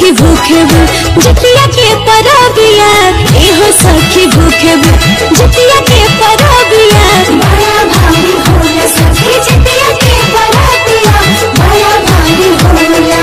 सखी भूखे बु जितिया के परबिया एहो सखी भूखे बु जितिया के परबिया बड़ा भारी होला सखी जितिया के बरातिया बड़ा भारी होला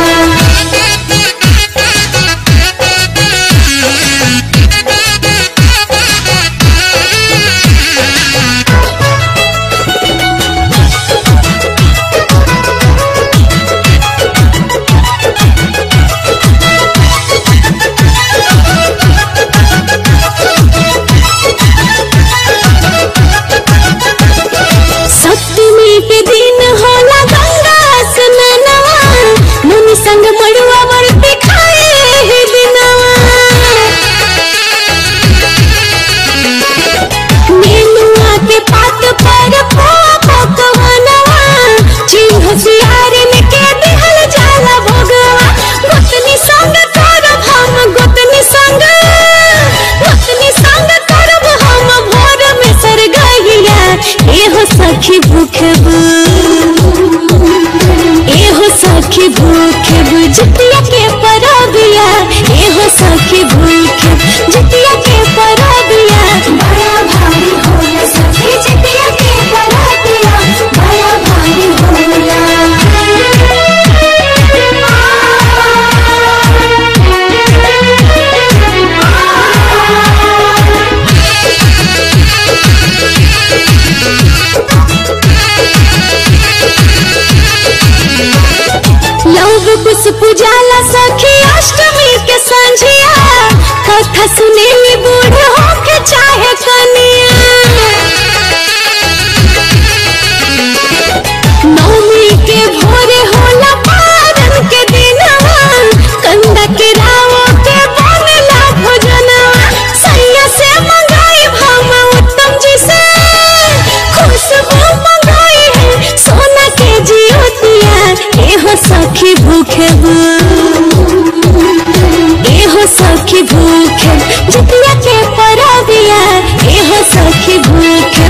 सप्तमी के दिन होला गंगा स्नानवा मुनि संग मड़ुआ वर्ती खाए हे दिनवा नेनुआ के पात पर पकवनवा चिन्ह सियारे में के दिहल जाला भोगवा गोतनी संग करब हम गोतनी संग गोतनी संग करब हम भोर में सर गइया एहो सखी भूखबू एहो सखी भूखबू जितिया के परबिया एहो सखी भूखे जितिया के परबिया बड़ा भारी होला सखी जितिया के बरातिया बड़ा भारी होला लव कुछ पुजाला सखी अष्टमी के संझिया कथा सुनेली बूढ़ होके चाहे कनिया नौमी के भोरे होला पारन के दिनवा कंदा के रावो के बनेला भोजनवा सैया से मंगाई हम उत्तम जी से खुशबू मंगाई है सोना के जियोतिया एहो सखी भूखे बू एहो सखी भूखे जितिया के परबिया एहो सखी भूखे